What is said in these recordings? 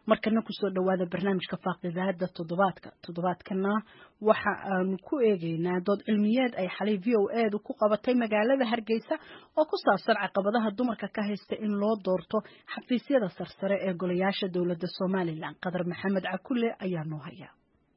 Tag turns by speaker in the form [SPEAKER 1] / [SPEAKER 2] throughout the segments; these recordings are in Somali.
[SPEAKER 1] markana kusoo dhawaada barnaamijka faaqidaada toddobaadka toddobaadkana waxa aanu ku eegeynaa dood cilmiyeed ay xalay v o edu ku qabatay magaalada hargeysa oo ku saabsan caqabadaha dumarka ka haysta in loo doorto xafiisyada sarsare ee golayaasha dowladda somalilan qadar maxamed cakule ayaa noo haya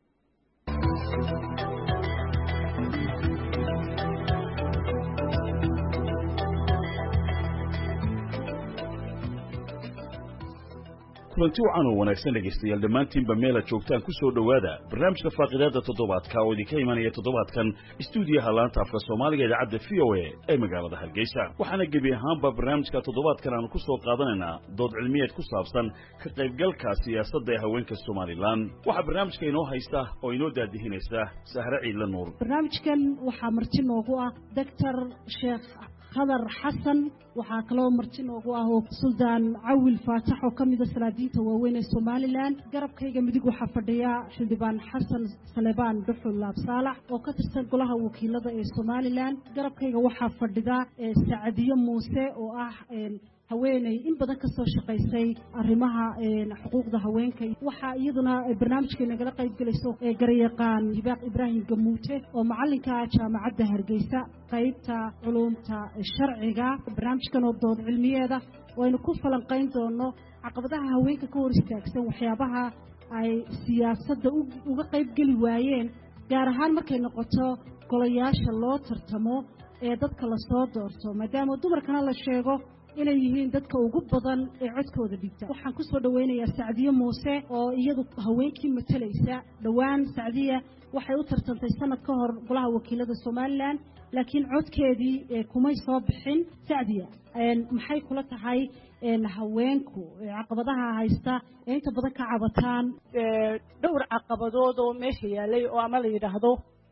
[SPEAKER 2] kulanti wacan oo wanaagsan dhegaystayaal dhammaantiinba meela joogtaan ku soo dhowaada barnaamijka faaqidaadda toddobaadka oo idinka imanaya toddobaadkan istuudiyaha laanta afka soomaaliga idaacadda v o a ee magaalada hargeysa waxaana gebi ahaanba barnaamijka toddobaadkan aanu ku soo qaadanaynaa dood cilmiyeed ku saabsan ka qaybgalka siyaasadda ee haweenka somalilan waxaa barnaamijka inoo haysta oo inoo daadihinaysa sahre ciidla nuur
[SPEAKER 3] barnaamijkan waxaa marti noogu ah doctor sheekh khadar xasan waxaa kaloo marti noogu ah oo suldaan cawil faatax oo ka mida salaadiinta waaweyn ee somalilan garabkayga midig waxaa fadhiya xildhibaan xasan salebaan dhuxul laabsaalax oo ka tirsan golaha wakiilada ee somalilan garabkayga waxaa fadhida sacadiyo muuse oo ah haweeney in badan ka soo shaqaysay arrimaha xuquuqda haweenka waxaa iyaduna barnaamijka nagala qayb gelayso garyaqaan hibaaq ibraahim gamuute oo macalinka jaamacadda hargeysa qaybta culumta sharciga barnaamijkan oo dood cilmiyeeda waynu ku falanqayn doono caqabadaha haweenka ka hor istaagsan waxyaabaha ay siyaasadda uga qayb geli waayeen gaar ahaan markay noqoto golayaasha loo tartamo ee dadka lasoo doorto maadaama dumarkana la sheego inay yihiin dadka ugu badan ee codkooda dhigta waxaan ku soo dhowaynayaa sacdiye muuse oo iyadu haweenkii matalaysa dhowaan sacdiya waxay u tartantay sanad ka hor golaha wakiilada somalilan laakiin codkeedii kumay soo bixin sacdiya maxay kula tahay haweenku caqabadaha haysta ee inta badan ka cabataan
[SPEAKER 1] dhowr caqabadood oo meesha yaalay oo ama la yidhaahdo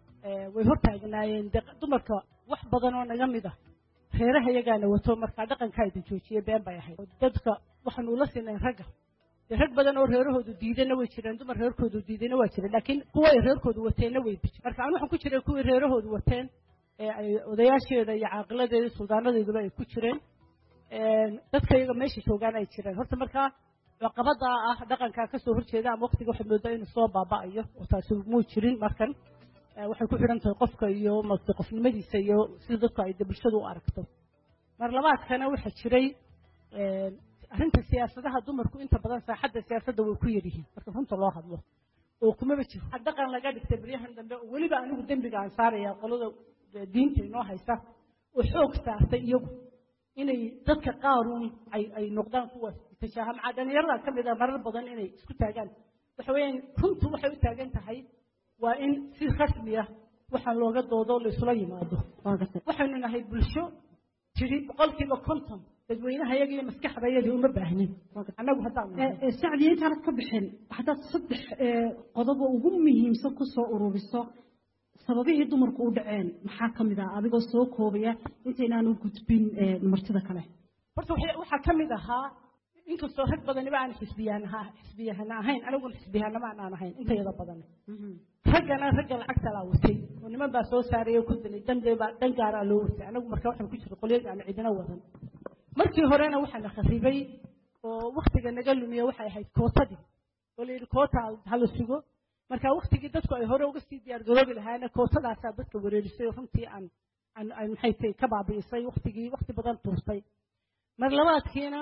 [SPEAKER 1] way hortaagnaayeen dumarka wax badan oo naga mid ah reeraha iyagaana wato markaa dhaqankaa idin joojiye been bay ahayd dadka waxaanu ula sinayn ragga dee rag badan oo reerahoodu diidana way jireen dumar reerkoodu diidana waa jireen laakiin kuwa ay reerkoodu wateenna way bijin marka anu waxaan ku jiray kuwii reerahoodu wateen ee ay odayaasheeda iyo caaqiladeeda suldaanadeeduba ay ku jireen dadka iyaga meesha joogaan ay jireen horta markaa caqabadaa ah dhaqankaa kasoo horjeeda ama waqtiga waxaad moodaa inuu soo baaba'ayo oo taasi muu jirin markan waxay ku xidhan tahay qofka iyo mate qofnimadiisa iyo sida dadku ay bulshadu u aragto mar labaadkana waxaa jiray arrinta siyaasadaha dumarku inta badan saaxadda siyaasadda way ku yaryihiin marka runta loo hadlo oo kumaba jiro dhaqan laga dhigtay baryahan dambe oo weliba anigu dembiga aan saaraya qolada diinta inoo haysa oo xoog saartay iyagu inay dadka qaaruun ay ay noqdaan kuwa tashaha macaa dhalinyarada ka mid a marar badan inay isku taagaan waxa weeyaan runtu waxay u taagan tahay waa in si rasmi ah waxaan looga doodo laysula yimaado waxaynu nahay bulsho tiri boqolkiiba konton dadweynaha yaga iyo maskaxdayadii uma baahnin annagu haddaan
[SPEAKER 3] sacdiya intaanad ka bixin haddaad saddex qodobo ugu muhiimsan ku soo ururiso sababihii dumarku u dhaceen maxaa ka mid ah adigoo soo koobaya intaynaan u gudbin martida kale
[SPEAKER 1] horta waxaa ka mid ahaa inkastoo rag badaniba aan xisbiyahana xisbiyahana ahayn aniguna xisbiyahanama aan ahayn intayada badan raggana ragga lacagta laa watay oo niman baa soo saaray oo ku dilay danbaa dan gaaraa loo watay anagu marka waxaan ku jira qolyaga aan cidina wadan markii horena waxaa la kharibay oo waktiga naga lumiya waxay ahayd kootadii oo la yidhi koota hala sugo marka waktigii dadku ay hore uga sii diyaar garoobi lahaayeen kootadaasaa dadka wareerisay oo runtii aan aan aan maxay tahay ka baabi'isay waktigii wakti badan tuurtay mar labaadkiina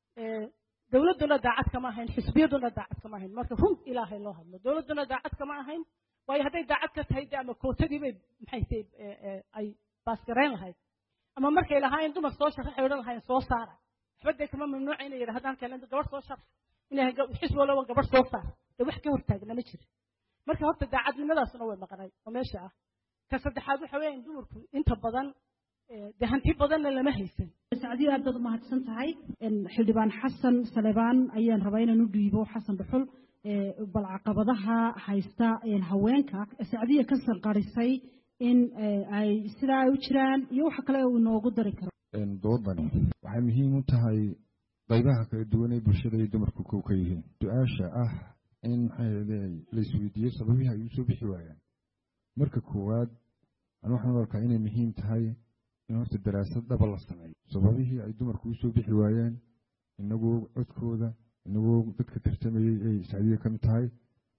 [SPEAKER 1] dowladduna daacad kama ahayn xisbiyaduna daacad kama ahayn marka run ilaahay loo hadlo dowladduna daacad kama ahayn waayo hadday daacad ka tahay de ama kootadii bay maxay tahay ay baasgarayn lahayd ama markay lahaayeen dumar soo sharaxay odhan lahaayeen soo saara waxba dee kama mamnuuca inay yidhahdaan kale gabadh soo sharax inay xisbi walaba gabadh soo saar dee wax ka hortaagna ma jira marka horta daacadnimadaasuna way maqnay oo meesha ah ka saddexaad waxa weeyaan dumarku inta badan dee hanti badanna lama haysan
[SPEAKER 3] sacdiyo aad baad umahadsan tahay xildhibaan xasan salebaan ayaan rabaa inaan u dhiibo xasan dhuxul bal caqabadaha haysta haweenka sacdiya ka sanqarisay in ay sidaa ay u jiraan iyo waxa kale uu inoogu dari karo
[SPEAKER 4] doodani waxay muhiim u tahay qaybaha kala duwan ee bulshada ay dumarku kow ka yihiin su-aasha ah in maxay laisweydiiyo sababihii ay usoo bixi waayaan marka koowaad an waxaan u arkaa inay muhiim tahay in horta daraasad dhaba la sameeyo sababihii ay dumarku usoo bixi waayeen inagoo codkooda inagoo dadka tartamayey ay sacdiya ka mid tahay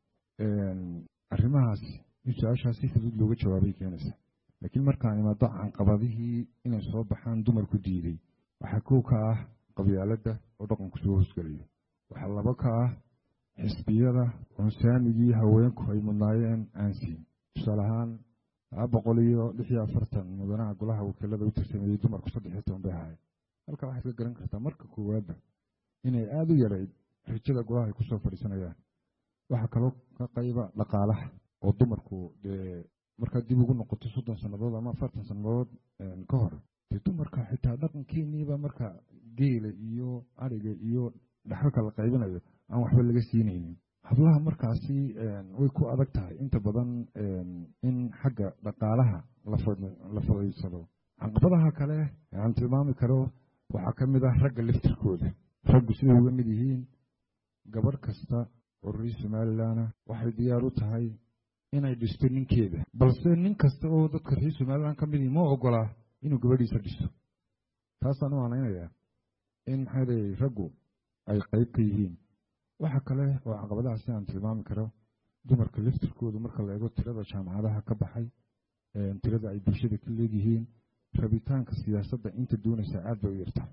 [SPEAKER 4] arrimahaas in su-aashaas si fudud looga jawaabay keenaysa laakiin markaan imaado canqabadihii inay soo baxaan dumarku diiday waxaa kow ka ah qabyaaladda oo dhaqanku soo hoosgelayo waxaa labo ka ah xisbiyada cunsaamigii haweenku ay mudnaayeen aan siin tusaale ahaan laba boqol iyo lix iyo afartan mudanaha golaha wakiilada u tarsameeyey dumarku saddex iyo toban bay ahaayeen halkaa waxaad ka garan kartaa marka koowaadba inay aada u yarayd rajada golaha ay kusoo fadhiisanayaan waxaa kaloo ka qayba dhaqaalaha oo dumarku dee markaad dib ugu noqoto soddon sannadood ama afartan sannadood ka hor dee dumarka xitaa dhaqankeeniiba marka geela iyo ariga iyo dhaxalka la qaybinayo aan waxba laga siinaynin hablaha markaasi way ku adag tahay inta badan in xagga dhaqaalaha la fadhiisado caqabadaha kale aan tilmaami karo waxaa ka mid ah ragga laftirkooda raggu siday uga mid yihiin gabadh kasta oo reer somalilanah waxay diyaar u tahay inay dhisto ninkeeda balse nin kasta oo dadka reer somalilan ka midii ma ogolaa inuu gabadhiisa dhisto taasaan u malaynayaa in maxaa leeyay raggu ay qayb ka yihiin waxa kale oo caqabadahaasi aan tilmaami karo dumarka laftirkoodu marka la eego tirada jaamacadaha ka baxay tirada ay bulshada ka leegyihiin rabitaanka siyaasadda inta doonaysa aad bay u yarta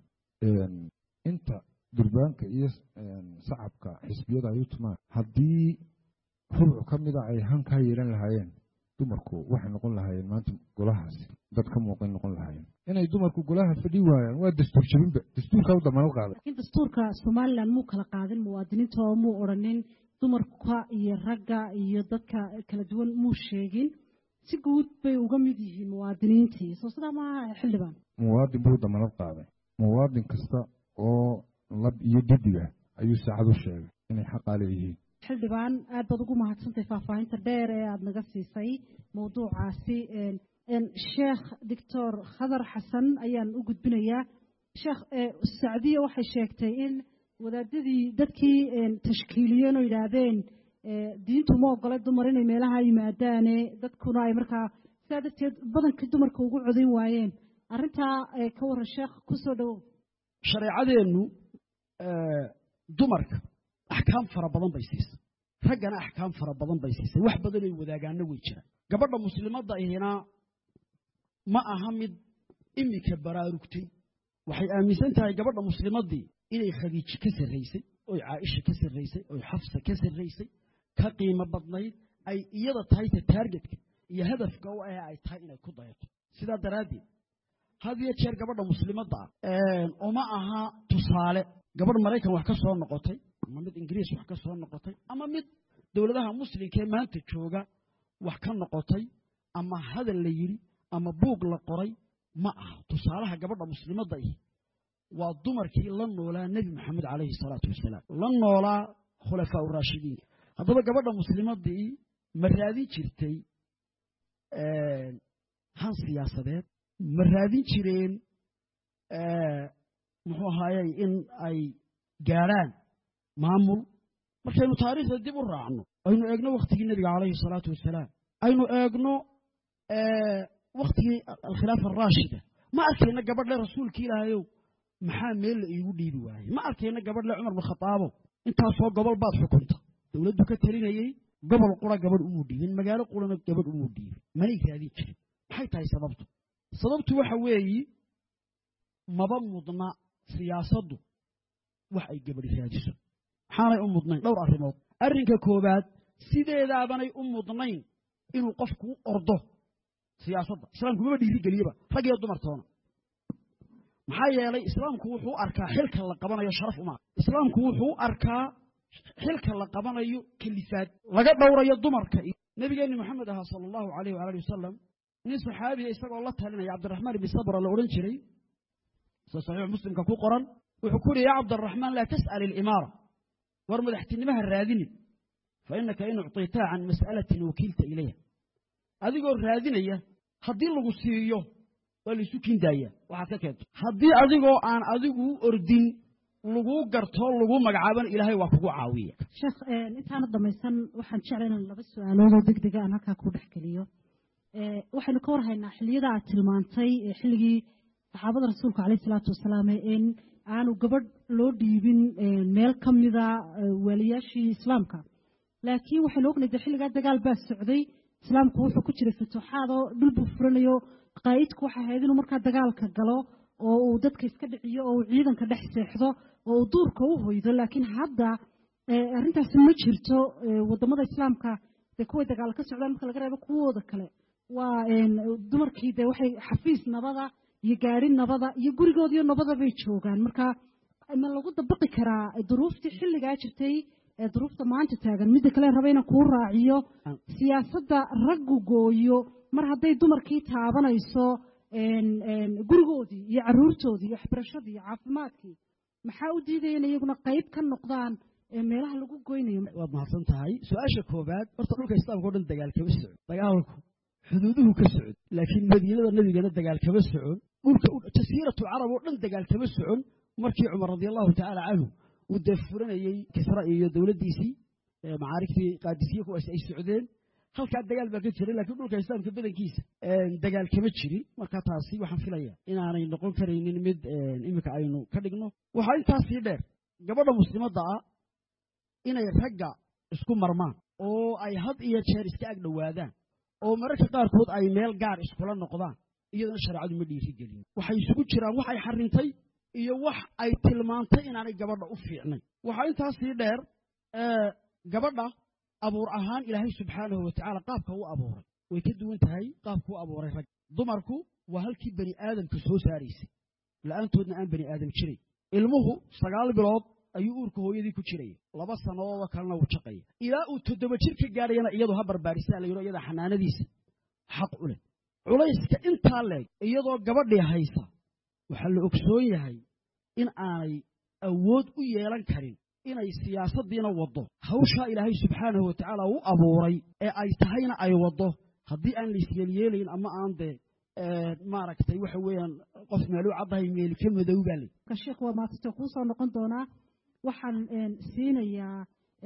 [SPEAKER 4] inta durbaanka iyo sacabka xisbiyada ay u tumaan haddii rubcu ka mida ay hankaa yeelan lahaayeen dumarku waxay noqon lahaayeen maanta golahaasi dad ka muuqan noqon lahaayeen inay dumarku golaha fadhi waayaan waa dastuur jabinba dastuurkaa u damaanad qaaday
[SPEAKER 3] laakiin dastuurka somalilan muu kala qaadin muwaadiniinta oo muu odhanin dumarka iyo ragga iyo dadka kala duwan muu sheegin si guud bay uga mid yihiin muwaadiniintii soo sidaa maaha xildhibaan
[SPEAKER 4] muwaadin buu damaanad qaaday muwaadin kasta oo lab iyo didiga ayuu saacad u sheegay inay xaqaa leeyihiin
[SPEAKER 3] xildhibaan aad baad ugu mahadsantahay faahfaahinta dheer ee aada naga siisay mawduucaasi sheekh doctor khadar xasan ayaan u gudbinayaa sheekh sacdiya waxay sheegtay in wadaadadii dadkii tashkiiliyeen oo yidhaahdeen diintu ma ogolay dumar inay meelaha yimaadaane dadkuna ay markaa sidaa darteed badankii dumarka ugu codayn waayeen arrintaa ka waran sheekh kusoo dhowow
[SPEAKER 5] shareecadeennu dumarka axkaam fara badan bay siisay raggana axkaam fara badan bay siisay wax badanay wadaagaana way jiraan gabadha muslimadda ahina ma aha mid iminka baraarugtay waxay aaminsan tahay gabadha muslimaddii inay khadiiji ka sarraysay oy caaisha ka sarraysay oy xafsa ka sarraysay ka qiimo badnayd ay iyada tahay ta taargetka iyo hadafka u ah ay tahay inay ku dayato sidaa daraaddeed had iyo jeer gabadha muslimadda ah uma aha tusaale gabadh maraykan wax ka soo noqotay ama mid ingiriis wax ka soo noqotay ama mid dowladaha muslimka ee maanta jooga wax ka noqotay ama hadal la yidhi ama buug la qoray ma aha tusaalaha gabadha muslimadda ihi waa dumarkii la noolaa nebi maxamed calayhi salaatu wasalaam la noolaa khulafaa uraashidiin haddaba gabadha muslimaddii ma raadin jirtay han siyaasadeed ma raadin jireen muxuu ahaayey in ay gaadhaan maamul markaynu taariikhda dib u raacno aynu eegno wakhtigii nebiga calayhi salaatu wasalaam aynu eegno wakhtigii alkhilaafa araashida ma arkayna gabadhle rasuulki ilaahayow maxaa meel la iigu dhiibi waayey ma arkayna gabadhle cumar binkhataabo intaasoo gobol baad xukunta dowladdu ka talinayey gobol qura gabadh umuu dhiibin magaalo qurana gabadh umuu dhiibin manay raadin jirin maxay tahay sababtu sababtu waxa weeyi maba mudna siyaasaddu wax ay gabadhi raadiso maxaanay u mudnayn dhowr arrimood arrinka koowaad sideedaabanay u mudnayn inuu qofku u ordo siyaasadda islaamku maba dhiirigeliyaba rag iyo dumartoona maxaa yeelay islaamku wuxuu u arkaa xilka la qabanayo sharaf uma islaamku wuxuu u arkaa xilka la qabanayo kalifaad laga dhowrayo dumarka nebigeenni moxamed ahaa sala allahu calayh waala ali wasalam nin saxaabiya isagoo la talinaya cabdiraxmaan ibni sabra la odhan jiray sida saxiix muslimka ku qoran wuxuu ku yihi yaa cabdiraxmaan laa tas'al ilimaara war madaxtinimaha raadinin fa innaka in ucطitaa can mas'alatin wakiilta ilayha adigoo raadinaya haddii lagu siiyo waa laysu kiindaaya waxaad ka keento haddii adigoo aan adigu ordin laguu garto laguu magacaaban ilaahay waa kugu caawiya
[SPEAKER 3] sheekh intaana dhamaysan waxaan jeclay inaan laba su-aaloodoo deg dega aan halkaa ku dhex geliyo waxaynu ka warhaynaa xilliyada aad tilmaantay xilligii saxaabada rasuulka caleyh isalaatu wasalaam in aanu gabadh loo dhiibin meel ka mida waaliyaashii islaamka laakiin waxaynu ognahay de xilligaa dagaal baa socday islaamku wuxuu ku jiray futuuxaad oo dhul buu furanayo qaa'idku waxay ahayd inuu markaa dagaalka galo oo uu dadka iska dhiciyo oo uu ciidanka dhex seexdo oo uu duurka u hoydo laakiin hadda arrintaasi ma jirto wadamada islaamka dee kuway dagaal ka socdaan marka laga reebo kuwooda kale waa dumarkii dee waxay xafiis nabada iyo gaari nabada iyo gurigoodiyo nabada bay joogaan marka ma lagu dabaqi karaa duruuftii xilligaa jirtay ee duruufta maanta taagan midda kale raba inaan kuu raaciyo siyaasadda raggu gooyo mar hadday dumarkii taabanayso gurigoodii iyo caruurtoodii iyo waxbarashadii iyo caafimaadkii maxaa u diidaya in iyaguna qayb ka noqdaan meelaha lagu goynayo
[SPEAKER 5] waad mahadsan tahay su-aasha koobaad horta dhulka islaamka o dhan dagaal kama socon dagaalku xuduuduhu ka socon laakiin madiinada nebigana dagaal kama socon dhulka jasiiratu carab oo dhan dagaal kama socon markii cumar radi allahu tacaala canhu uu dee furanayey kisra iyo dowladdiisii macaarigtii qaadisiye kuwaas ay socdeen halkaa dagaal baa ka jiray lakiin dhulka islaamka badankiisa dagaal kama jirin marka taasi waxaan filaya inaanay noqon karaynin mid iminka aynu ka dhigno waxaa intaasii dheer gabadha muslimadda ah inay ragga isku marmaan oo ay had iyo jeer iska ag dhowaadaan oo mararka qaarkood ay meel gaar iskula noqdaan iyadana shareecadu ma dhiiri gelin waxay isugu jiraan wax ay xarintay iyo wax ay tilmaantay inaanay gabadha u fiicnay waxaa intaasii dheer gabadha abuur ahaan ilaahay subxaanahu watacaala qaabka u abuuray way ka duwan tahay qaabka u abuuray rag dumarku waa halkii bani aadamka soo saaraysay la-aantoodna aan bani aadam jiray ilmuhu sagaal bilood ayuu uurka hooyadii ku jiraya laba sannadoodoo kalena wuu jaqaya ilaa uu toddoba jir ka gaadhayana iyadu ha barbaarisaa la yidho iyada xanaanadiisa xaq u leh culayska intaa leeg iyadoo gabadhii haysa waxaa la ogsoon yahay in aanay awood u yeelan karin inay siyaasaddiina waddo hawshaa ilaahay subxaanahu watacaala u abuuray ee ay tahayna ay waddo haddii aan laisyeelyeelayn ama aan dee maaragtay waxa weeyaan qof meelu caddahay meeli ka madow baa ley
[SPEAKER 3] sheekh waa maasito kuu soo noqon doonaa waxaan siinayaa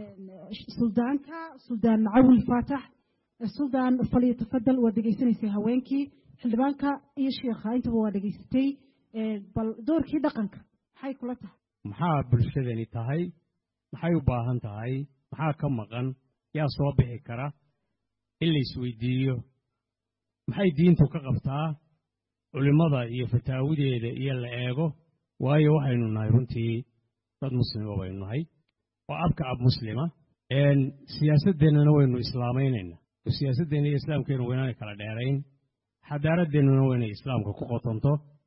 [SPEAKER 3] suldaanka suldaan cawil faatax suldaan faliyo tafadal waa dhegaysanaysay haweenkii xildhibaanka iyo sheekha intaba waa dhegaysatay bal doorkii dhaqanka maxay kula tahay
[SPEAKER 6] maxaa bulshadani tahay maxay u baahan tahay maxaa ka maqan yaa soo bixi kara in la isweydiiyo maxay diintu ka qabtaa culimmada iyo fataawideeda iyo la eego waayo waxaynu nahay runtii dad muslima baynu nahay oo abka ab muslima siyaasaddeennana waynu islaamaynayna oo siyaasaddeenna iyo islaamkeennu waynaanay kala dheerayn xadaaradeennuna waynay islaamka ku qotonto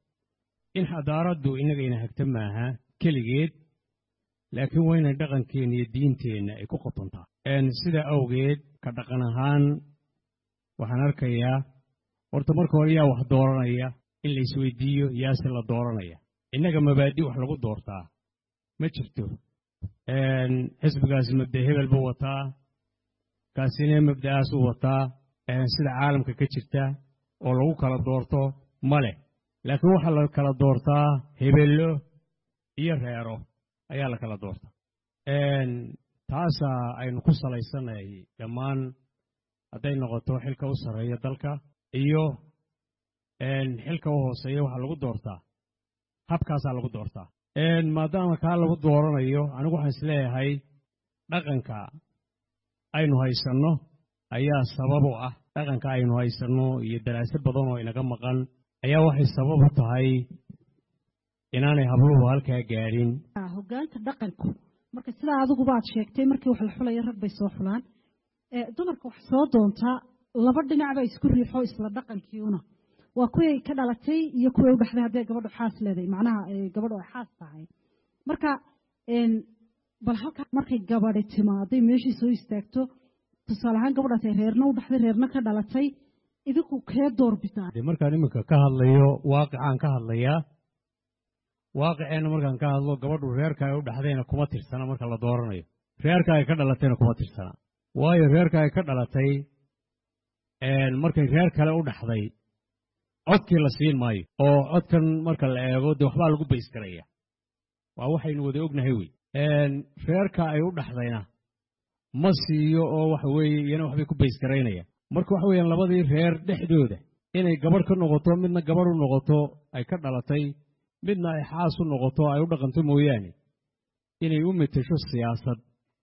[SPEAKER 6] in xadaaraddu innagayna hagta maaha keligeed laakiin waynay dhaqankeenna iyo diinteenna ay ku qotontaa sidaa awgeed ka dhaqan ahaan waxaan arkayaa horta marka hore yaa wax dooranaya in la isweydiiyo yaase la dooranaya innaga mabaadi wax lagu doortaa ma jirto xisbigaasi mabda hebel buu wataa kaasina mabda'aasuu wataa sida caalamka ka jirta oo lagu kala doorto ma leh laakiin waxaa la kala doortaa hebello iyo reero ayaa la kala doortaa taasaa aynu ku salaysanay dhammaan hadday noqoto xilka u sarreeya dalka iyo xilka u hooseeya waxaa lagu doortaa habkaasaa lagu doortaa maadaama kaa lagu dooranayo anigu waxaan isleeyahay dhaqanka aynu haysanno ayaa sabab u ah dhaqanka aynu haysanno iyo daraasad badan oo inaga maqan ayaa waxay sabab u tahay inaanay habluhu halkaa gaadhin
[SPEAKER 3] hogaanka dhaqanku marka sidaa adiguba aad sheegtay markii wax la xulaya rag bay soo xulaan dumarka wax soo doontaa laba dhinacba isku riixo isla dhaqankiiuna waa kuway ka dhalatay iyo kuway u dhexday hadday gabadhu xaas leedahay macnaha gabadhu ay xaas tahay marka bal halkaa markay gabadhi timaaday meeshii soo istaagto tusaale ahaan gabadhaas ay reerna u dhexday reerna ka dhalatay idinku kee doorbitaan
[SPEAKER 6] dee markaan iminka ka hadlayo waaqicaan ka hadlayaa waaqiceenna markaan ka hadlo gabadhu reerka ay u dhexdayna kuma tirsana marka la dooranayo reerka ay ka dhalatayna kuma tirsana waayo reerka ay ka dhalatay markay reer kale u dhexday codkii la siin maayo oo codkan marka la eego dee waxbaa lagu baysgaraya waa waxaynu wada ognahay wey reerka ay u dhexdayna ma siiyo oo waxa weeye iyana waxbay ku baysgaraynayaan marka waxa weeyaan labadii reer dhexdooda inay gabadh ka noqoto midna gabadh u noqoto ay ka dhalatay midna ay xaas u noqoto ay u dhaqanto mooyaane inay u metesho siyaasad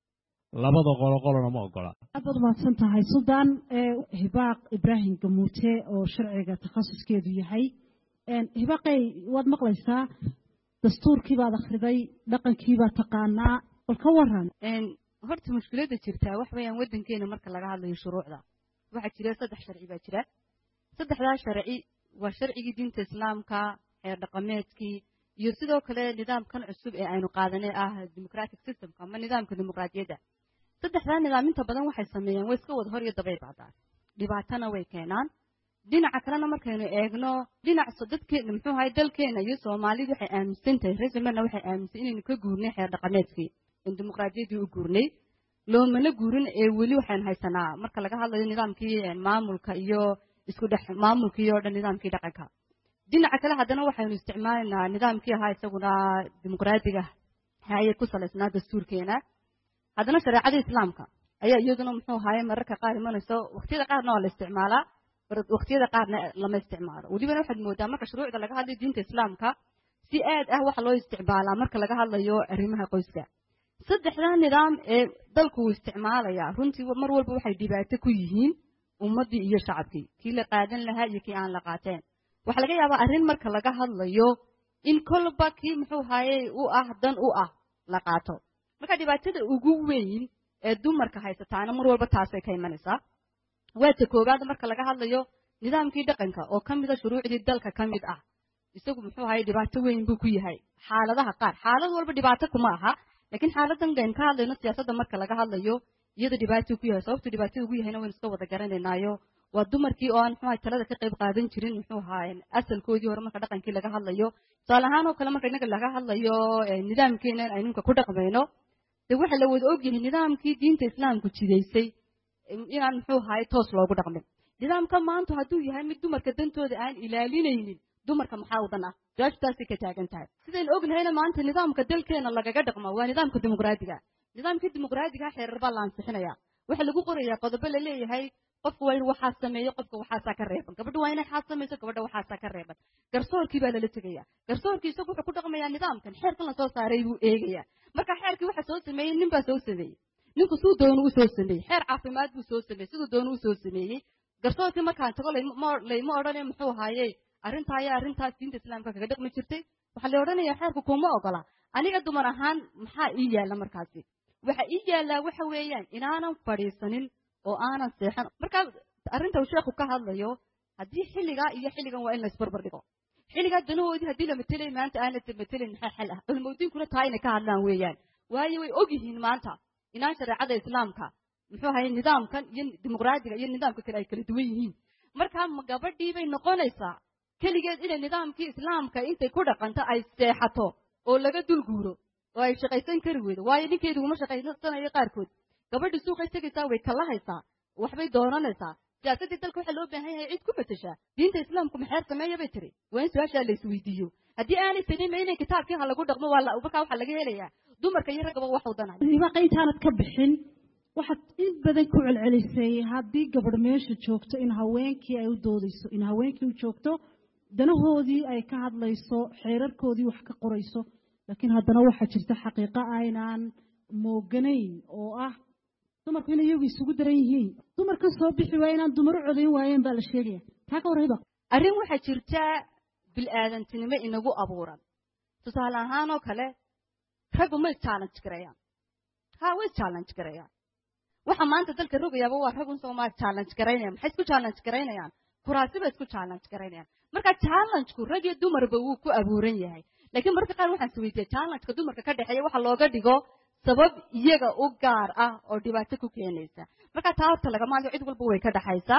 [SPEAKER 6] labada qolo qolona ma ogola
[SPEAKER 3] aad baad mahadsan tahay suldaan hibaaq ibraahim gamuute oo sharciga takhasuskeedu yahay hibaaqey waad maqlaysaa dastuurkii baad akhriday dhaqankii baad taqaanaa bal ka waran
[SPEAKER 7] horta mushkiladda jirtaa wax weeyaan waddankeena marka laga hadlayo shuruucda waxaa jira saddex sharci baa jira saddexdaa sharci waa sharcigii diinta islaamka xeer dhaqameedkii iyo sidoo kale nidaamkan cusub ee aynu qaadanay ah democratic systemka ama nidaamka dimuqraadiyadda saddexdaa nidaam inta badan waxay sameeyaan way iska wada hor iyo dabay bacdaan dhibaatana way keenaan dhinaca kalena markaynu eegno dhinac dadkeena muxuu ahay dalkeena iyo soomaalidu waxay aaminsan tahay reesamerna waxay aaminsan inaynu ka guurnay xeer dhaqameedkii in dimuqraadiyaddii u guurnay loomana guurin ee weli waxaynu haysanaa marka laga hadlayo nidaamkii maamulka iyo isku dhex maamulkii oo dhan nidaamkii dhaqanka dhinaca kale haddana waxaynu isticmaalaynaa nidaamkii ahaa isaguna dimuqraadiga haye ku salaysnaa dastuurkeena haddana shareecada islaamka ayaa iyaduna muxuu ahaye mararka qaar imanayso waqtiyada qaarna waa la isticmaalaa waqtiyada qaarna lama isticmaalo welibana waxaad moodaa marka shuruucda laga hadlayo diinta islaamka si aad ah waxa loo isticmaalaa marka laga hadlayo arrimaha qoyska saddexdaa nidaam ee dalku uu isticmaalayaa runtii mar walba waxay dhibaato ku yihiin ummaddii iyo shacabkii kii la qaadan lahaa iyo kii aan la qaateen waxaa laga yaabaa arrin marka laga hadlayo in kolba kii muxuu ahaye u ah dan u ah la qaato marka dhibaatada ugu weyn ee dumarka haysataana mar walba taasay ka imanaysaa waa ta koowaad marka laga hadlayo nidaamkii dhaqanka oo ka mida shuruucdii dalka ka mid ah isagu muxuu ahaye dhibaato weyn buu ku yahay xaaladaha qaar xaalad walba dhibaato kuma aha laakiin xaaladan aynu ka hadlayno siyaasadda marka laga hadlayo iyada dhibaato ku yahay sababtu dhibaatada ugu yahayna waynu iska wada garanaynaayo waa dumarkii oo aan muxuu talada ka qayb qaadan jirin muxuu ahaa asalkoodii hore marka dhaqankii laga hadlayo tusaale ahaan oo kale marka innaga laga hadlayo nidaamkeena aynu imka ku dhaqmayno de waxa la wada ogyahay nidaamkii diinta islaamku jidaysay inaan muxuu ahaay toos loogu dhaqmin nidaamka maanta hadduu yahay mid dumarka dantooda aan ilaalinaynin dumarka maxaa u dan ah jawaabtaasay ka taagan tahay sidaynu ognahayna maanta nidaamka dalkeena lagaga dhaqmo waa nidaamka dimuqraadiga nidaamkii dimuqraadiga xeerar baa la ansixinaya waxaa lagu qorayaa qodobo la leeyahay qofka waa in waxaa sameeyo qofka waxaasaa ka reeban gabadha waa inay xaas samayso gabadha waxaasaa ka reeban garsoorkii baa lala tegaya garsoorkii isagu wuxuu ku dhaqmayaa nidaamkan xeerkan lasoo saaray buu eegaya marka xeerkii waxa soo sameeyey nin baa soo sameeyey ninku siduu doonu u soo sameeyey xeer caafimaad buu soo sameeyey siduu doonu u soo sameeyey garsoorkii markaan tago layma odhane muxuu ahaaye arrintaa ayaa arrintaas diinta islaamka kaga dhaqmi jirtay waxaa la odhanayaa xeerku kuma ogola aniga dumar ahaan maxaa ii yaalla markaasi waxa ii yaallaa waxa weeyaan inaanan fadhiisanin oo aanan seexan markaa arrinta uu sheekhu ka hadlayo haddii xilligaa iyo xilligan waa in la isbarbar dhigo xilligaa danahoodii haddii la matelay maanta aan la matelayn maxaa xal ah culmodiinkuna taa inay ka hadlaan weeyaan waayo way og yihiin maanta inaan shareecada islaamka muxuu ahaye nidaamkan iyo dimuqraadiga iyo nidaamka kale ay kala duwan yihiin markaa ma gabadhii bay noqonaysaa keligeed inay nidaamkii islaamka intay ku dhaqanto ay seexato oo laga dulguuro oo ay shaqaysan kari weydo waayo ninkeedu uma shaqaysanayo qaarkood gabadhii suuqay tegaysaa way kalahaysaa waxbay doonanaysaa siyaasaddii dalka waxaa loo baahan yahay cid ku matashaa diinta islaamku maxeer sameeya bay tiri waa in su-aashaa la isweydiiyo haddii aanay tanin inay kitaabkii ha lagu dhaqmo waa markaa waxaa laga helayaa dumarka iyo raggaba wax wadanay
[SPEAKER 3] ibaaqa intaanad ka bixin waxaad in badan ku celcelisay haddii gabadh meesha joogto in haweenkii ay u doodayso in haweenkii u joogto danahoodii ay ka hadlayso xeerarkoodii wax ka qorayso laakiin haddana waxaa jirta xaqiiqo aynaan mooganayn oo ah dumarku inay iyagu isugu daran yihiin dumarka soo bixi waaya inaan dumar u codayn waayeen baa la sheegaya taa ka warrayba
[SPEAKER 7] arrin waxaa jirta bil'aadantinimo inagu abuuran tusaale ahaan oo kale raggu ma challenge gareeyaan ha way challenge gareeyaan waxa maanta dalka rogayaaba waa raggun soomaa challenge garaynayaan maxay isku challenge garaynayaan kuraasi bay isku challenge garaynayaan marka challengeku rag iyo dumarba wuu ku abuuran yahay laakiin marka qaar waxaan isweydiiyey challengeka dumarka ka dhexeeya waxa looga dhigo sabab iyaga u gaar ah oo dhibaato ku keenaysa marka taa horta lagama hadlo cid walba way ka dhexaysaa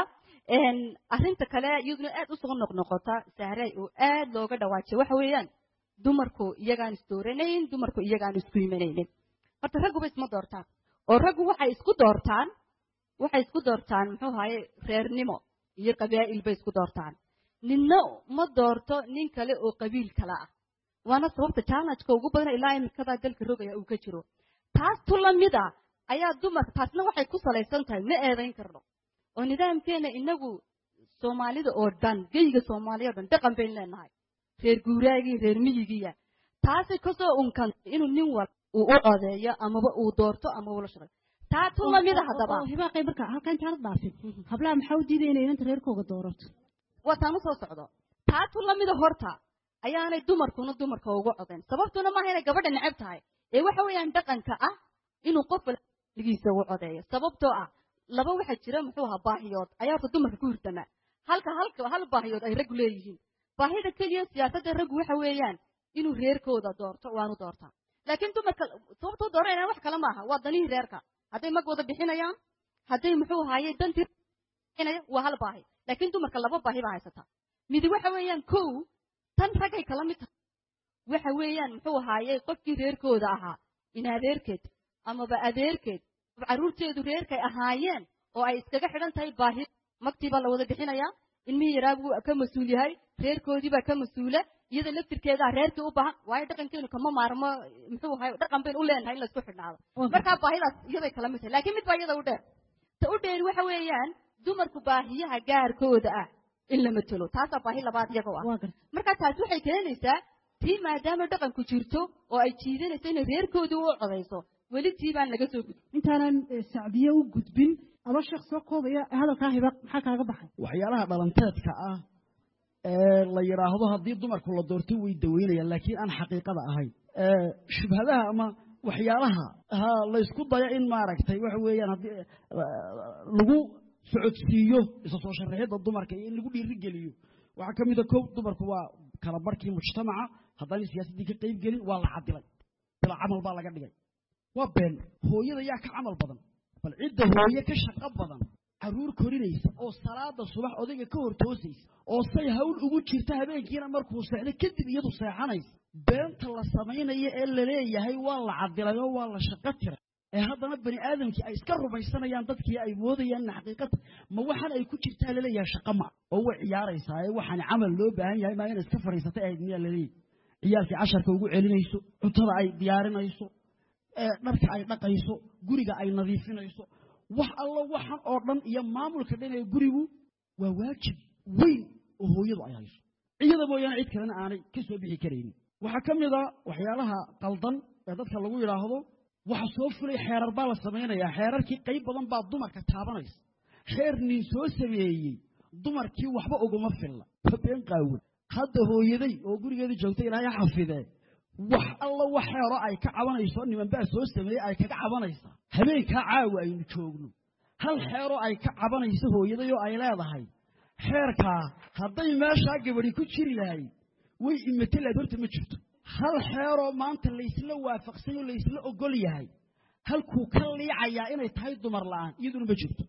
[SPEAKER 7] arrinta kale iyaduna aad usoo noqnoqota sahray oo aad looga dhawaajiyo waxa weeyaan dumarku iyagaan isdooranayn dumarku iyagaan isku imanaynin horta ragguba isma doortaan oo raggu waxay isku doortaan waxay isku doortaan muxuu ahaye reernimo iyo qabaa'il bay isku doortaan ninna ma doorto nin kale oo qabiil kale ah waana sababta challengeka ugu badan ilaa imikadaa dalka rogaya uu ka jiro taas tu lamid a ayaa dumarka taasna waxay ku salaysan tahay ma eedayn karno oo nidaamkeena inagu soomaalida oo dhan geyga soomaaliya o dhan dhaqan baynu leenahay reer guuraagii reer miyigiya taasi kasoo unkantay inuu nin wal uu u codeeyo amaba uu doorto ama ula shaqeeyo taa tu lamida haddaba
[SPEAKER 3] hibaaqay marka halka intaanad dhaafin hablaha maxaa u diidaya inay inanta reerkooga doorato
[SPEAKER 7] waa taan usoo socdo taa tu lamida horta ayaanay dumarkuna dumarka ugu codayn sababtuna maaha inay gabadha neceb tahay ee waxa weeyaan dhaqanka ah inuu qof ligiisa ugu codeeyo sababtoo ah laba waxaa jira muxuu ahaa baahiyood ayaa horta dumarka ku hirtamaa halka halka hal baahiyood ay raggu leeyihiin baahida keliya siyaasadda raggu waxa weeyaan inuu reerkooda doorto waanu doortaa laakiin dumarka sababtoo dooranayaan wax kale maaha waa danihii reerka hadday mag wada bixinayaan hadday muxuu ahaaye dantii bixinaya waa hal baahi laakiin dumarka laba baahi baa haysataa midi waxa weeyaan kow tan raggay kala mid tahay waxa weeyaan muxuu ahaaye qofkii reerkooda ahaa in adeerkeed amaba adeerkeed carruurteedu reerkay ahaayeen oo ay iskaga xidhan tahay baahi magtii baa la wada bixinayaa ilmihii yaraa buu ka mas-uul yahay reerkoodii baa ka mas-uula iyada laftirkeedaa reerkii u baahan waayo dhaqankeenu kama maarmo muxuu ahay dhaqan baynu u leenahay in laysku xidhnaado markaa baahidaas iyaday kala mid tahay laakiin mid baa iyada u dheer ta u dheeri waxa weeyaan dumarku baahiyaha gaarkooda ah in la matelo taasaa baahi labaad iyaga u ah markaa taasi waxay keenaysaa tii maadaama dhaqanku jirto oo ay jiidanayso inay reerkoodii u codayso weli tii baan laga soo gudbin
[SPEAKER 3] intaanan sacdiye u gudbin aba sheekh soo koobaya hadalkaa hibaaq maxaa kaaga baxay
[SPEAKER 5] waxyaalaha dhalanteedka ah ee la yidhaahdo haddii dumarku la doorto way daweynayaan laakiin aan xaqiiqada ahayn shubhadaha ama waxyaalaha ha laysku dayo in maaragtay waxa weeyaan haddii lagu socodsiiyo isa soo sharaxidda dumarka iyo in lagu dhiirigeliyo waxaa ka mid a kow dumarku waa kala barhkii mujtamaca haddaanay siyaasaddii ka qayb gelin waa la cadilay bila camal baa laga dhigay waa been hooyada yaa ka camal badan bal cidda hooye ka shaqo badan carruur korinaysa oo salaada subax odayga ka hor toosaysa oo say hawl ugu jirta habeenkiina markuu seexdo kadib iyadu seexanaysa beenta la samaynayo ee laleeyahay waa la cadilay oo waa la shaqo tiray ee haddana bani aadamkii ay iska rumaysanayaan dadkii ay moodayaan in xaqiiqata ma waxaan ay ku jirtaa laleeyahay shaqo ma oo way ciyaaraysaa ee waxaan camal loo baahan yahay maa inay iska fadhiisatay ahayd miyaa laleeyahy ciyaalkii casharka ugu celinayso cuntada ay diyaarinayso dharka ay dhaqayso guriga ay nadiifinayso wax allo waxan oo dhan iyo maamulka dhan ee gurigu waa waajib weyn oo hooyadu ay hayso iyada mooyaane cid kalena aanay ka soo bixi karaynin waxaa ka mid a waxyaalaha qaldan ee dadka lagu yidhaahdo waxa soo fulay xeerar baa la samaynayaa xeerarkii qayb badan baa dumarka taabanaysa xeer nin soo sameeyey dumarkii waxba uguma filla been qaawan hadda hooyaday oo gurigeedii joogtay ilaahay xafidee wax alla wax xeero ay ka cabanayso nimanbaa soo sameeyey ay kaga cabanaysaa habeenkaa caawa aynu joogno hal xeeroo ay ka cabanayso hooyadayoo ay leedahay xeerkaa hadday meeshaa gabadhi ku jiri lahayd way imatelaad horta ma jirto hal xeeroo maanta laysla waafaqsay oo laysla ogol yahay halkuu ka liicayaa inay tahay dumar la'aan iyaduna ma jirto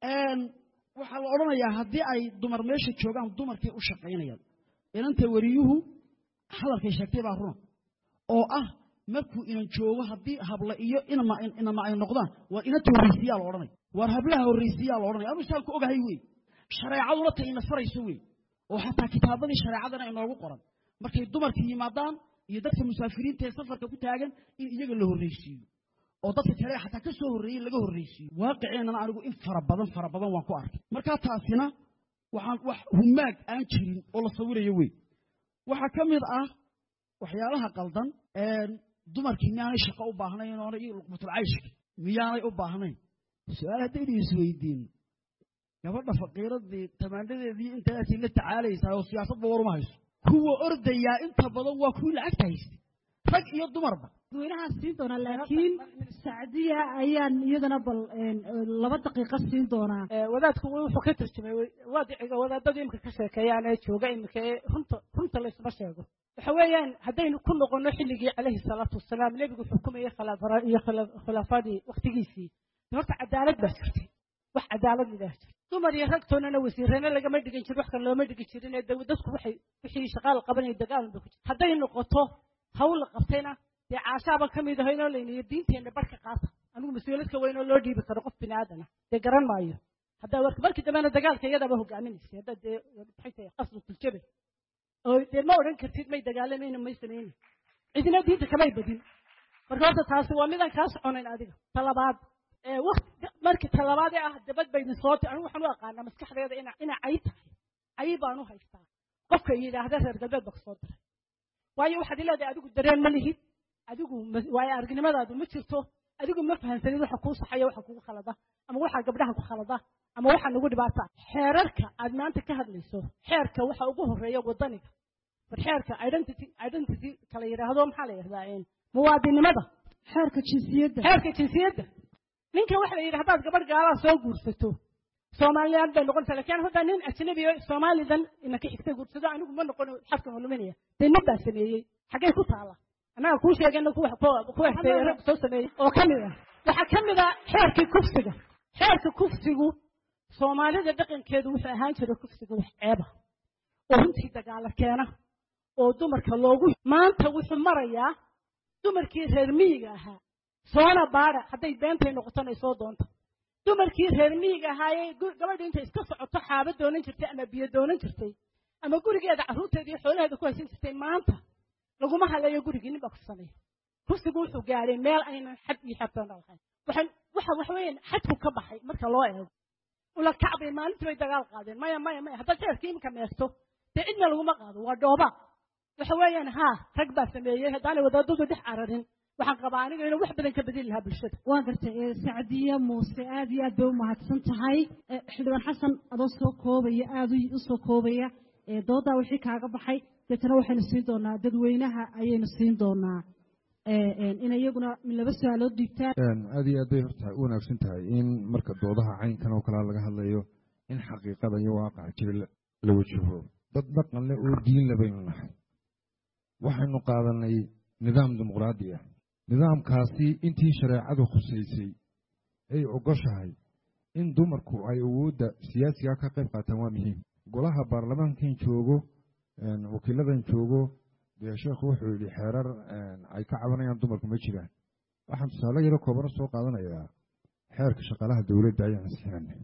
[SPEAKER 5] waxaa la odhanayaa haddii ay dumar meesha joogaan dumarkay u shaqaynayaan inanta wariyuhu hadalkay sheegtay baa runa oo ah markuu inan joogo haddii habla iyo inama ay noqdaan waar inanta horraysiyaa la odhanaya waar hablaha horraysiyaa la odhanaya anu isaan ku ogahay wey shareecaduna ta ina farayso wey oo xataa kitaabadii shareecadana inoogu qoran markay dumarka yimaadaan iyo dadka musaafiriinta ee safarka ku taagan in iyaga la horraysiiyo oo dadka kale xataa ka soo horreeyey laga horraysiiyo waaqiceenana anigu in fara badan fara badan waan ku arkay markaa taasina waxaan wax humaag aan jirin oo la sawirayo wey waxaa ka mid ah waxyaalaha qaldan dumarkii miyaanay shaqo u baahnayn oona iyo luqmatulcayshka miyaanay u baahnayn su-aal haddaynu isweydiino gabadha faqiiradii tamaanadeedii intaatii la tacaalaysaa oo siyaasadba waruma hayso kuwa ordayaa inta badan waa kuwii lacagta haystay rag iyo dumarba
[SPEAKER 3] dadweynahaan siin doonaa laakiin sacdiya ayaan iyadana bal laba daqiiqo siin doonaa
[SPEAKER 1] wadaadku wuxuu ka tarjumay waadiciga wadaadada imika ka sheekeeyaan ee jooga imika ee runta runta laysma sheego waxa weeyaan haddaynu ku noqono xilligii calayhi salaatu wasalaam nebigu xukumayay iyo khilaafadii waktigiisii horta cadaalad baa jirtay wax cadaalad idaa jirta dumar iyo ragtoonana wasiirana lagama dhigin jir wax kan looma dhigi jirin ee dadku waxay wixii shaqaal qabanaya dagaalan ba ku jira hadday noqoto hawl la qabtayna dee caashaaba ka mid ahaynoo layniyo diinteenna barhka qaata anigu mas-uuliyad ka weyn oo loo dhiibi karo qof bini aadana dee garan maayo haddaa warka markii dambena dagaalka iyadaaba hogaaminaysay haddaa dee maxay tahay qasru tuljabe oo dee ma odhan kartid may dagaalamayna may samayna cidina diinta kamay badin marka horta taasi waa midaan kaa soconayn adiga talabaad waqti markii talabaadee ah dabad baydin sooti anigu waxaan u aqaanaa maskaxdeeda ina ina cay tahay cay baan u haystaa qofka yidhaahda reer galbeed baa kusoo diray waayo waxaad leedahay adigu dareen ma lihid adigu waayo aragnimadaadu ma jirto adigu ma fahansanid waxa kuu saxaya waxa kugu khalada ama waxaa gabdhaha ku khalada ama waxaa nagu dhibaata xeerarka aad maanta ka hadlayso xeerka waxa ugu horeeya wadaniga bar xeerka identity identity kala yidhaahdo maxaa la yidhahdaa muwaadinimada
[SPEAKER 3] xeerka jinsiyadda
[SPEAKER 1] xeerka jinsiyadda ninka waxa la yidhi haddaad gabadh gaalaa soo guursato soomaaliland bay noqonaysaa lakin hadda nin ajnabi o soomaalidan inaka xigta guursado anigu ma noqon xadka maluminaya dee nin baa sameeyey xaggay ku taala annaga kuu sheegayna ku hestay rag soo sameeyey oo ka mid ah waxaa ka mid ah xeerkii kufsiga xeerka kufsigu soomaalida dhaqankeedu wuxuu ahaan jiray kufsiga wax ceeba oo runtii dagaala keena oo dumarka loogu maanta wuxuu marayaa dumarkii reer miyiga ahaa soona baada hadday beentay noqotona soo doonta dumarkii reer miyiga ahaayee gabadha intay iska socoto xaaba doonan jirtay ama biyo doonan jirtay ama gurigeeda carruurteeda iyo xoolaheeda ku haysan jirtay maanta laguma halayo gurigii nin baa ku sameeya kufsigu wuxuu gaadhay meel aynan xad iyo xabtoona lahayn waxaan waxa waxa weeyaan xadku ka baxay marka loo eego ula kacbay maalintii bay dagaal qaadeen maya maya maya haddaad xeerkii iminka meerto dee cidna laguma qaado waa dhooba waxa weeyaan haa rag baa sameeyey haddaanay wadaadadu dhex cararin waxaan qabaa aniga inuu wax badan ka bedeli lahaa bulshada
[SPEAKER 3] waa gartay sacdiye muuse aad iyo aad bay u mahadsan tahay xildhibaan xasan adoo soo koobaya aada u soo koobaya doodaa wixii kaaga baxay deetana waxaynu siin doonaa dadweynaha ayaynu siin doonaa in iyaguna laba su-aalood dhiibtaan
[SPEAKER 4] aad iyo aad bay horta u wanaagsan tahay in marka doodaha caynkan oo kalea laga hadlayo in xaqiiqada iyo waaqaca jira la wajaho dad dhaqan leh oo diin le baynu nahay waxaynu qaadanay nidaam dimuqraadi ah nidaamkaasi intii shareecadu khusaysay ay ogoshahay in dumarku ay awoodda siyaasiga ka qayb qaataan waa muhiim golaha baarlamaankan joogo wakiiladan joogo dee sheekhu wuxuu yidhi xeerar ay ka cabanayaan dumarku ma jiraan waxaan tusaale yaro koobana soo qaadanayaa xeerka shaqaalaha dowladda ayaan ansixinanay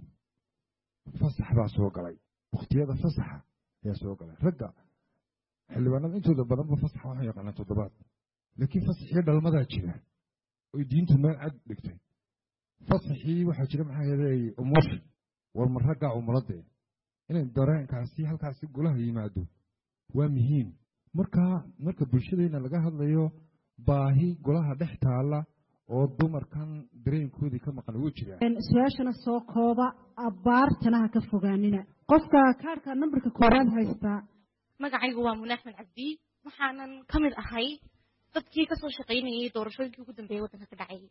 [SPEAKER 4] fasax baa soo galay wakhtiyada fasaxa ayaa soo galay ragga xildhibaanada intooda badanba fasaxa waxaan yaqaanaa toddobaad laakiin fasaxii dhalmadaa jira oy diintu meel cad dhigtay fasaxii waxaa jira maxaa yeelay umursha war ma raggaa umuladee inay dareenkaasi halkaasi golaha yimaado waa muhiim markaa marka bulshadeenna laga hadlayo baahi golaha dhex taalla oo dumarkan dareenkoodii ka maqan wuu jiraa
[SPEAKER 3] su-aashana soo kooba abbaartana ha ka fogaanina qofka kaarhka nambarka koowaad haystaa
[SPEAKER 8] magacaygu waa mune axmed cabdi waxaanan ka mid ahay dadkii kasoo shaqaynayay doorashooyinkii ugu dambeeyay waddanka ka dhacay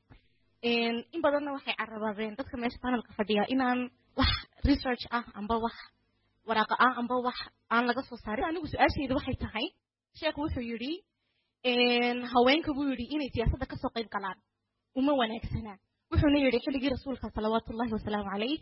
[SPEAKER 8] in badanna waxay carabaadeen dadka meesha panelka fadhiya inaan wax research ah amba wax waraaqa ah amba wax aan laga soo saarin anigu su-aashayda waxay tahay sheekhu wuxuu yidhi haweenka buu yidhi inay siyaasadda kasoo qayb galaan uma wanaagsana wuxuuna yidhi xilligii rasuulka salawaatullahi wasalaamu calayh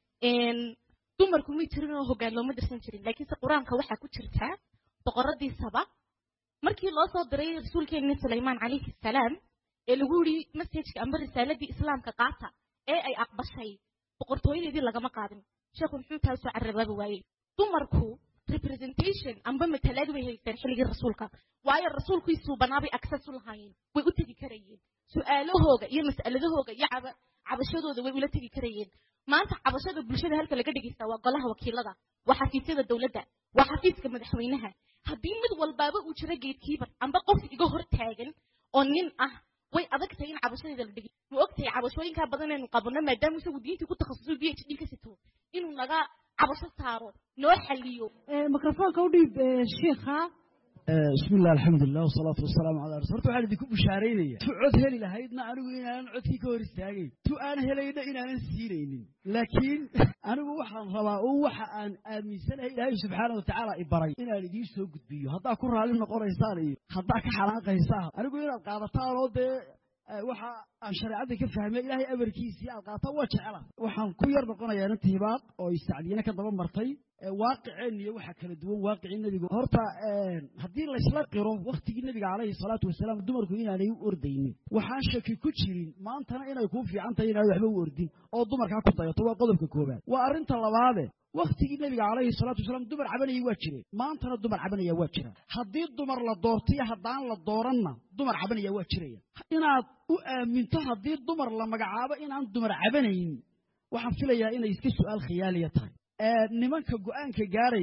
[SPEAKER 8] dumarku may jirin oo hoggaan looma dirsan jirin laakiinse qur-aanka waxaa ku jirtaa boqoradii saba markii loo soo diray rasuulkeenni sulaymaan calayhi salaam ee lagu yidhi messajka amba risaaladii islaamka qaata ee ay aqbashay boqortooyadeedii lagama qaadin sheekhu muxuu taa soo carabaabi waayey dumarku representation amba matalaad way haysteen xilligii rasuulka waayo rasuulkiisuu banaabay access u lahaayeen way u tegi karayeen su-aalahooga iyo mas'aladahooga iyo cabashadooda way ula tegi karayeen maanta cabashada bulshada halka laga dhegeysta waa golaha wakiilada waa xafiisyada dowladda waa xafiiska madaxweynaha haddii mid walbaaba uu jiro gatekeeper amba qof iga hor taagan oo nin ah way adag tahay in cabashadeeda la dhegey ma ogtahay cabashooyinkaa badan aynu qabano maadaama isagu diintii ku takhasusay b h d ka sito inuu naga cabasho saaro noo xaliyo
[SPEAKER 3] mikrofoonka u dhiib shiikha
[SPEAKER 5] bismi illah alxamdulilah wasalaatu wasalaamu calaa rasul horta waxaan idinku bushaaraynaya tu cod heli lahaydna anigu inaanan codkii ka hor istaagayn tu aan helayna inaanan siinaynin laakiin anigu waxaan rabaa oo waxa aan aaminsanahay ilaahay subxaana watacaala i baray inaan idiin soo gudbiyo haddaa ku raalli noqonaysaan iyo haddaa ka xanaaqaysaan anigu inaad qaadataan oo dee waxa aan shareecadda ka fahmay ilaahay amarkiisii aad qaataan waa jecela waxaan ku yar noqonayaa inta hibaaq oo istacdiyana ka daba martay waaqiceen iyo waxa kala duwan waaqicii nebigu horta haddii laysla qiro waktigii nebiga calayhi salaatu wasalaam dumarku inaanay u ordaynin waxaan shaki ku jirin maantana inay kuu fiican tahay inaanay waxba u ordin oo dumarkaa ku dayato waa qodobka koobaad waa arrinta labaade waktigii nebiga calayhi salaatu wasalaam dumar cabanayay waa jireen maantana dumar cabanaya waa jira haddii dumar la doortaiyo haddaan la dooranna dumar cabanaya waa jiraya inaad u aaminto haddii dumar la magacaabo inaan dumar cabanayn waxaan filayaa inay iska su'aal khiyaaliya tahay nimanka go'aanka gaaraya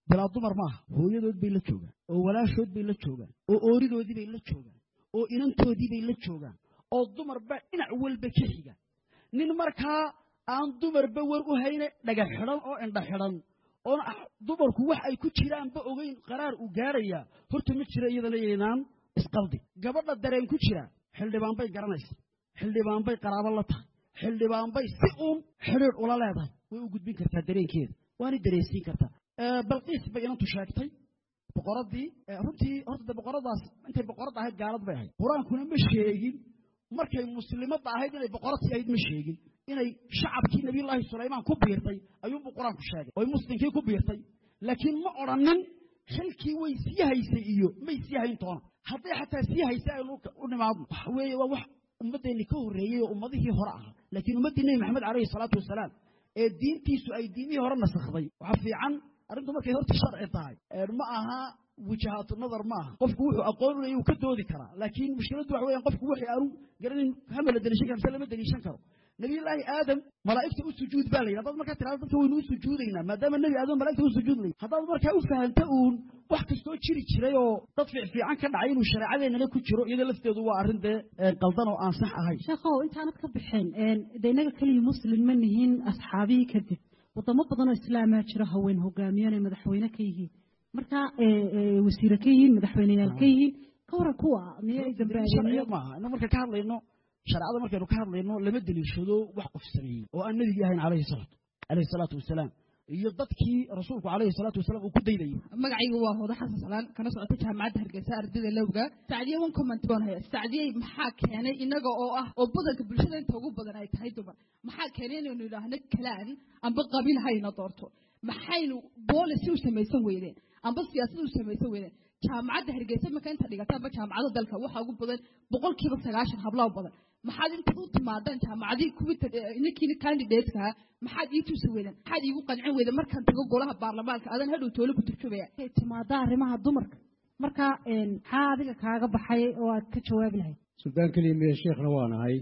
[SPEAKER 5] bilaa dumar maaha hooyadood bay la joogaan oo walaashood bay la joogaan oo ooridoodii bay la joogaan oo inantoodii bay la joogaan oo dumarba dhinac walba ka xiga nin markaa aan dumarba war u hayne dhaga xidhan oo indha xidhan oon dumarku wax ay ku jiraanba ogeyn qaraar uu gaadhayaa horta ma jira iyada leeyaynaan isqaldi gabadha dareen ku jira xildhibaan bay garanaysa xildhibaan bay qaraabo la tahay xildhibaan bay si uun xidhiidh ula leedahay way u gudbin kartaa dareenkeeda waana dareensiin kartaa balqiis bay inantu sheegtay boqoradii runtii horta de boqoradaas intay boqorad ahayd gaalad bay ahayd qur-aankuna ma sheegin markay muslimadda ahayd inay boqoradtii ahayd ma sheegin inay shacabkii nabiyullaahi sulaymaan ku biirtay ayuunbuu qur-aanku sheegay oy muslimkii ku biirtay laakiin ma odhanin xilkii way sii haysay iyo may sii hayn toona hadday xataa sii haysay aynu u nimaadno waxa weeye waa wax ummaddeenni ka horreeyey oo ummadihii hore ahaa laakiin ummaddii nebi maxamed calayhi salaatu wasalaam ee diintiisu ay diimihii hore nasakhday waxaa fiican arrintu markay horta sharci tahay ma aha wijahaatu nadar ma aha qofku wuxuu aqoon u leeyahy uu ka doodi karaa laakiin mushkiladdu waxa weeyaan qofku wixii aanu garanin hama la deliishan kara mise lama deliishan karo nabiyullaahi aadam malaa'igta u sujuud baa la yidhi haddaad markaa tirahdo dadka waynu u sujuudaynaa maadaama nebi aadam malaigta u sujuud lay haddaad markaa u fahamta uun wax kastoo jiri jiray oo dad fiicfiican ka dhacay inuu shareecadeennana ku jiro iyada lafteedu waa arrin dee qaldan oo aan sax ahayn
[SPEAKER 3] sheekhow intaanad ka bixeen de innaga keliya muslim ma nihiin asxaabihii kadib wadamo badanoo islaamaa jiro haween hogaamiyanay madaxweyne ka yihiin marka wasiire ka yihiin madaxweyneyaal ka yihiin ka waran kuwa miyay dambaabeen
[SPEAKER 5] maaha ina marka ka hadlayno shareecada markaynu ka hadlayno lama deliishado wax qof sameeyey oo aan nebigii ahayn calayhi salaatu calayhi salaatu wasalaam iyo dadkii rasuulku calayhi salaatu wasalaam uu ku daydayay
[SPEAKER 9] magacaygu waa hooda xasan salaan kana socota jaamacadda hargeysa ardayda lowga sacdiye one comment baan haya sacdiyey maxaa keenay inaga oo ah oo badanka bulshada inta ugu badan ay tahay dumar maxaa keenay inaynu idhaahno kalaan amba qabiil hayna doorto maxaynu boolicy u samaysan weydeen amba siyaasad u samaysan weydeen jaamacadda hargeysa marka inta dhigata amba jaamacada dalka waxaa ugu badan boqolkiiba sagaashan hablaa badan maxaad intaad u timaadaan jaamacadii kuwii ninkiina candidatekaa maxaad ii tusi weydeen maxaad iigu qancin weydeen markaan tago golaha baarlamaanka adan hadhow toole ku turjubaya
[SPEAKER 3] ay timaada arrimaha dumarka marka maxaa adiga kaaga baxay oo aad ka jawaabi lahayd
[SPEAKER 6] suldaan keliya miya sheekhna waa nahay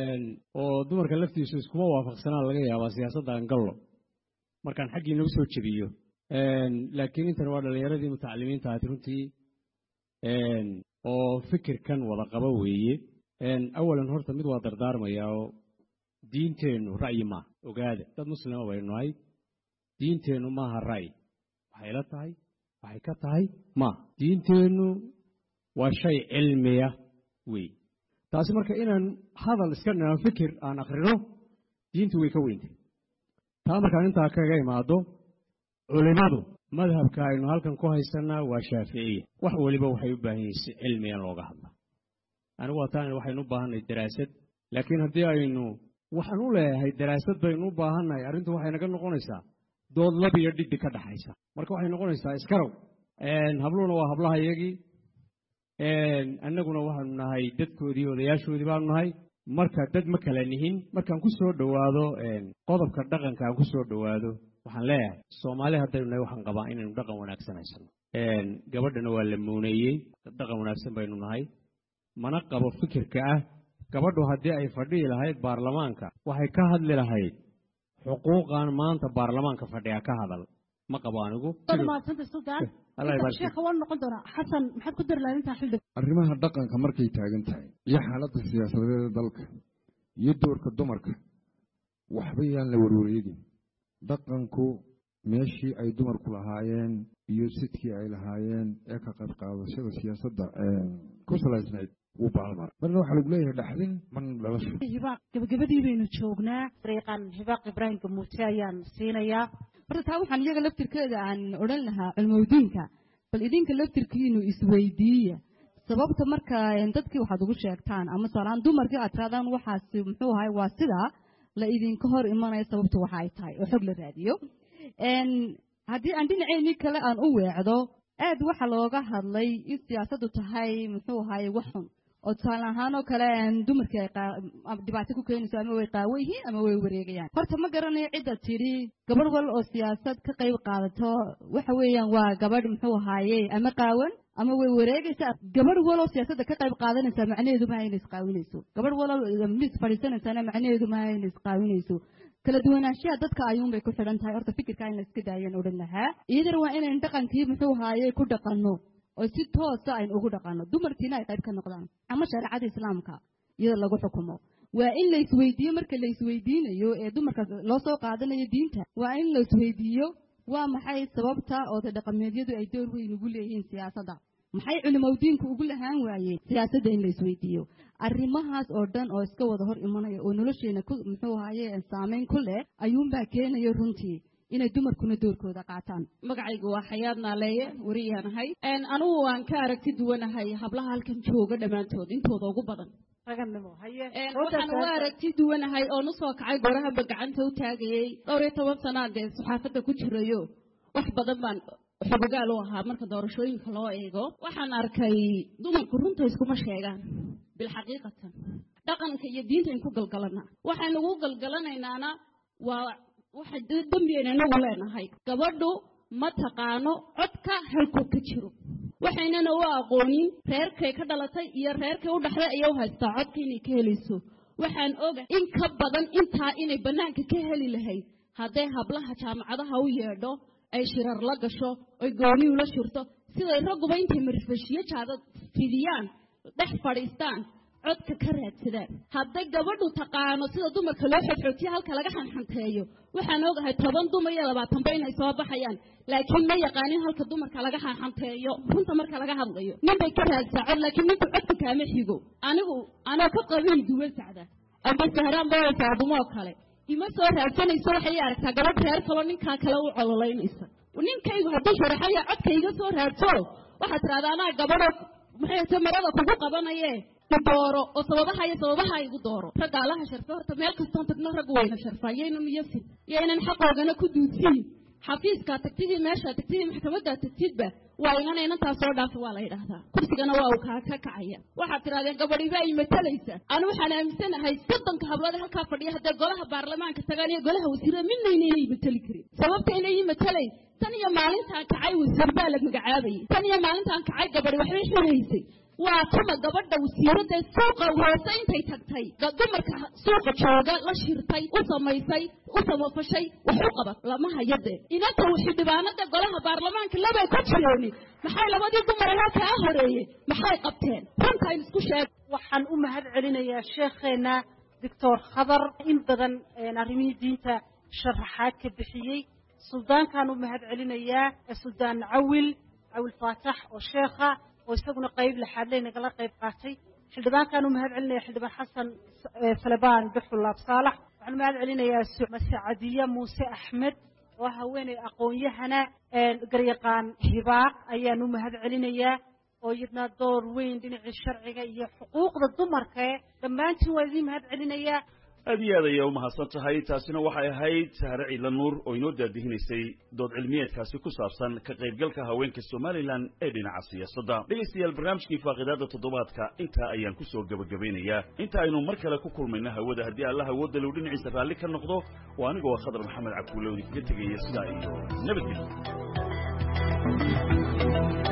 [SPEAKER 6] oo dumarka laftiisu iskuma waafaqsanaa laga yaabaa siyaasadda angallo markaan xaggii nagu soo jebiyo laakiin intan waa dhallinyaradii mutacalimiinta ahayd runtii oo fikirkan wada qaba weeye awalan horta mid waa dardaarmayaa oo diinteennu ra'yi maaha ogaada dad muslima baynu nahay diinteennu maaha ra'yi waxay la tahay waxay ka tahay maaha diinteennu waa shay cilmiya weeye taasi marka inaan hadal iska dhinaan fikir aan akrino diintu way ka weyntay taa markaan intaa kaga imaado culimmadu madhabka aynu halkan ku haysanaa waa shaaficiya wax weliba waxay u baahan yihiin si cilmiya looga hadla anigu waa taan waxaynu u baahannahay daraasad laakiin haddii aynu waxaan u leeyahay daraasad baynu u baahannahay arrintu waxay naga noqonaysaa dood lab iyo dhidhi ka dhaxaysa marka waxay noqonaysaa iskarow habluhuna waa hablaha iyagii annaguna waxaanu nahay dadkoodii odayaashoodii baanu nahay marka dad ma kala nihin markaan ku soo dhowaado qodobka dhaqanka aan ku soo dhowaado waxaan leeyahay soomaali haddaynu nahay waxaan qabaa inaynu dhaqan wanaagsan haysano gabadhana waa la muuneeyey dhaqan wanaagsan baynu nahay mana qabo fikirka ah gabadhu haddii ay fadhihi lahayd baarlamaanka waxay ka hadli lahayd xuquuqan maanta baarlamaanka fadhiya ka hadal ma qabo anigu
[SPEAKER 3] mahadsanta sultaan sheekha waan noqon doonaa xasan maxaad ku dari lahayd intaa xildhib
[SPEAKER 4] arrimaha dhaqanka markay taagan tahay iyo xaaladda siyaasadeeda dalka iyo doorka dumarka waxba yaan la warwareegin dhaqanku meeshii ay dumarku lahaayeen iyo sidkii ay lahaayeen ee ka qayb qaadashada siyaasadda ku salaysnayd wuu baalmar marna waxaa lagu leeyahay dhaxdin marna dhalasho
[SPEAKER 3] hibaaq gabagabadii baynu joognaa dariiqan hibaaq ibraahim gamuute ayaan siinayaa
[SPEAKER 7] horta taa waxaan iyaga laftirkeeda aan odhan lahaa cilmowdiinka bal idinka laftirkiinu isweydiiya sababta marka dadkii waxaad ugu sheegtaan ama tusaalahaan dumarkii aad tiraadaan waxaasi muxuu ahay waa sidaa la idinka hor imanaya sababta waxa ay tahay oo xog la raadiyo haddii aan dhinaceenii kale aan u weecdo aad waxa looga hadlay in siyaasaddu tahay muxuu ahaye wax xun oo tusaale ahaan oo kale dumarkii ay dhibaato ku keenayso ama way qaawo yihiin ama way wareegayaan horta ma garanayo cidda tidhi gabadh wal oo siyaasad ka qayb qaadato waxa weeyaan waa gabadh muxuu ahaaye ama qaawan ama way wareegaysaa gabadh waloo siyaasadda ka qayb qaadanaysaa macnaheedu maaha inay isqaawinayso gabadh waloo mis fadhiisanaysaana macnaheedu maaha inay isqaawinayso kala duwanaanshaha dadka ayuunbay ku xidhan tahay horta fikirka in la iska daayaan odhan lahaa iyadana waa inaynu dhaqankii muxuu haaye ku dhaqanno oo si toosa aynu ugu dhaqanno dumarkiina ay qayb ka noqdaan ama shareecada islaamka iyada lagu xukumo waa in la isweydiiyo marka la isweydiinayo ee dumarka loo soo qaadanayo diinta waa in la isweydiiyo waa maxay sababta oota dhaqameedyadu ay door weyn ugu leeyihiin siyaasadda maxay culimowdiinku ugu lahaan waayeen siyaasadda in la isweydiiyo arrimahaas oo dhan oo iska wada hor imanaya oo nolosheena ku muxuu ahaye saameyn ku leh ayuunbaa keenaya runtii inay dumarkuna doorkooda qaataan
[SPEAKER 9] magacaygu waa xayaad naaleeye wariyaanahay anugu waan ka aragti duwanahay hablaha halkan jooga dhammaantood intooda ugu badan waxaan uga aragti duwanahay oon usoo kacay gorahaba gacanta u taagayey dhowr iyo toban sanaa dee saxaafadda ku jirayo wax badan baan xogogaal u ahaa marka doorashooyinka loo eego waxaan arkay dumarku runta iskuma sheegaan bilxaqiiqatan dhaqanka iyo diinta in ku galgalanaa waxaynu ugu galgalanaynaana waa waxa dembiyayna inagu leenahay gabadhu ma taqaano codka halkuu ka jiro waxaynana u aqoonin reerkay ka dhalatay iyo reerkay u dhaxday ayay u haystaa codka inay ka helayso waxaan oga in ka badan intaa inay bannaanka ka heli lahayd hadday hablaha jaamacadaha u yeedho ay shirar la gasho oy gooniyu la shirto siday ragguba intay marfashiyo jaada fidiyaan dhex fadhiistaan codka ka raadsadaan hadday gabadhu taqaano sida dumarka loo xodxootiyo halka laga xanxanteeyo waxaan ogahay toban dumar iyo labaatanba inay soo baxayaan laakiin ma yaqaanin halka dumarka laga xanxanteeyo runta marka laga hadlayo ninbay ka raadsaa cod laakiin ninku codka kaama xigo anigu anoo ka qabiil duwan sacda amba sahraan baa faadumoo kale ima soo raadsanayso waxay aragtaa gabadh reer kaloo ninkaa kale u cololaynaysa ninkaygu hadduu sharaxaya codka iga soo raadso waxaad tirahdaa anaa gabadho maxay ta marada kugu qabanaye dooro oo sababaha iyo sababaha igu dooro ragga allaha sharfa horta meel kastoon tagno raggu wayna sharfaa yaynan miyasin yaynan xaqoogana ku duudsiin xafiiskaa tagtidii meeshaa tagtidii maxkamaddaa tagtidba waa igana inantaa soo dhaafa waa la yidhaahdaa kursigana waa uu kaa ka kacaya waxaad tidhahdeen gabadhiba ay matalaysa anu waxaan aaminsanahay soddonka hablood halkaa fadhiya haddee golaha baarlamaanka tagaan iyo golaha wasiirada midnayna inay matali karin sababta inay matalayn tan iyo maalintaan kacay wasiir baa la magacaabayay tan iyo maalintaan kacay gabadhi waxbay xiraysay waa tuma gabadha wasiiradda suuqa hoose intay tagtay dumarka suuqa jooga la shirtay u samaysay u samafashay wax u qabat lama hayade inanta xildhibaanada golaha baarlamaanka labay ku jireeni maxay labadii dumar halkaa horeeyey maxay qabteen runtayn isku sheeg
[SPEAKER 1] waxaan u mahad celinayaa sheekheena doctor khadar in badan arrimihii diinta sharaxaad ka bixiyey suldaankaan u mahad celinayaa suldaan cawil cawil faatax oo sheekha oo isaguna qayb laxaadley nagala qayb qaatay xildhibaankaan u mahad celinaya xildhibaan xasan salebaan bixulaab saalax waxaan u mahad celinayaa masacadiye muuse axmed oo haweeney aqoon-yahana garyaqaan hibaaq ayaan u mahad celinayaa oo iyadna door weyn dhinacii sharciga iyo xuquuqda dumarka ee dhammaantiin waa idiin mahad celinayaa
[SPEAKER 2] aad iyo aad ayaa u mahadsan tahay taasina waxay ahayd sahre ciidla nuur oo inoo daadihinaysay dood cilmiyeedkaasi ku saabsan ka qaybgalka haweenka somalilan ee dhinaca siyaasadda dhegaystayaal barnaamijkii faaqidaada toddobaadka intaa ayaan ku soo gebagabeynayaa inta aynu mar kale ku kulmayno hawada haddii allah awoodda low dhinaciisa raalli ka noqdo oo anigoo khadar maxamed cabdulle oo idinkaga tegaya sidaa iyo nabadgelyo